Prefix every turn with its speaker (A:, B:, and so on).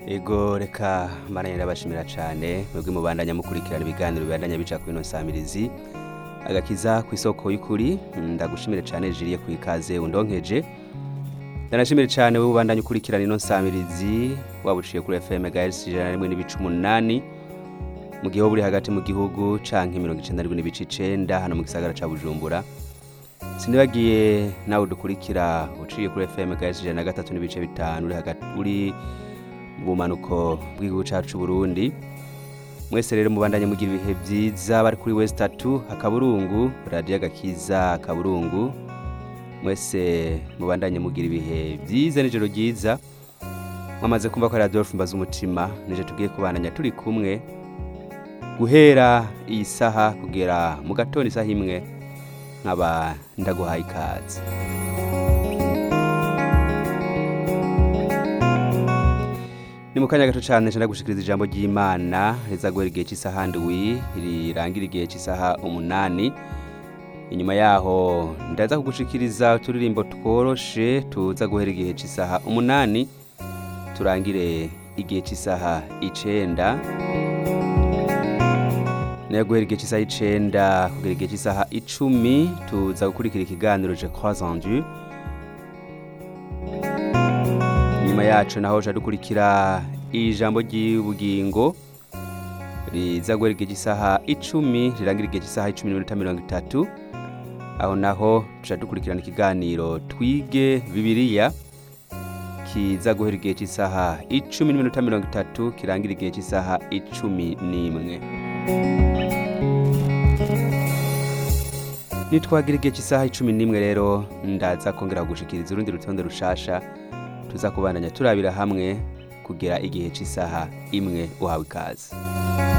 A: ego reka maranye ndabashimira cyane mwebwe mubandanya mukurikirana ibiganiro bibandanya bica kuri ino nsamirizi agakiza ku isoko y'ukuri ndagushimire cyane jiriye ku ikaze undonkeje ndanashimire cyane wowe ubandanya ukurikirana ino nsamirizi waba uciye kuri fm megahertz ijana na rimwe n'ibice umunani mu gihe wowe uri hagati mu gihugu canke mirongo icenda n'indwi n'ibice icenda hano mu gisagara ca bujumbura sinibagiye nawe dukurikira uciye kuri fm megahertz ijana na gatatu n'ibice bitanu uri hagati uri mu bumanuko bw'igihugu cacu c'uburundi mwese rero mubandanye mugira ibihe vyiza bari kuri west tatu akaburungu radiyo agakiza akaburungu mwese mubandanye mugira ibihe vyiza n'ijoro ryiza mwamaze kumva ko ari adolphe mbaza umutima nije tugiye kubandanya turi kumwe guhera iyi saha kugera mu gatondo isaha imwe nkaba ndaguhaye ikaze ni mu kanya gato cyane nshaka gushikiriza ijambo ry'imana riza guhera igihe cy'isaha ndwi rirangira igihe cy'isaha umunani inyuma yaho ndaza kugushikiriza uturirimbo tworoshe tuza guhera igihe cy'isaha umunani turangire igihe cy'isaha icenda nayo guhera igihe cy'isaha icenda kugera igihe cy'isaha icumi tuza gukurikira ikiganiro je crois en dieu nyuma yacu naho ca dukurikira ijambo ry'ubugingo riza guhera igihe cy'isaha icumi rirangira igihe cy'isaha icumi n'iminota mirongo itatu aho naho tuca dukurikirana ikiganiro twige bibiliya kiza guhera igihe cy'isaha icumi n'iminota mirongo itatu kirangira igihe cy'isaha icumi n'imwe nitwagira igihe cy'isaha icumi n'imwe rero ndaza kongera kugushikiriza urundi rutonde rushasha tuza kubandanya turabira hamwe kugera igihe cy'isaha imwe uhawe ikaze